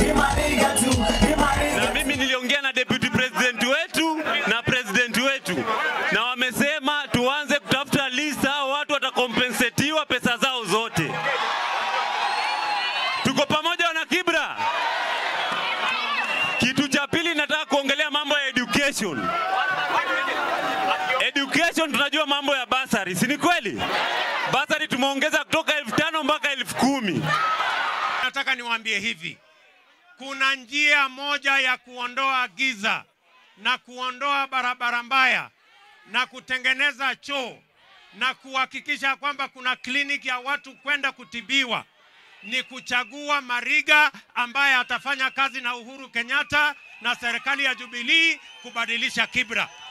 na mimi niliongea na deputy president wetu na president wetu, na wamesema tuanze kutafuta list, hao watu watakompensetiwa pesa zao zote. Tuko pamoja wana Kibra. Kitu cha pili nataka kuongelea mambo ya education. Education tunajua mambo ya basari, si ni kweli? Basari tumeongeza kutoka elfu tano mpaka elfu kumi. Nataka niwaambie hivi, kuna njia moja ya kuondoa giza na kuondoa barabara mbaya na kutengeneza choo na kuhakikisha kwamba kuna kliniki ya watu kwenda kutibiwa ni kuchagua Mariga ambaye atafanya kazi na Uhuru Kenyatta na serikali ya Jubilee kubadilisha Kibra.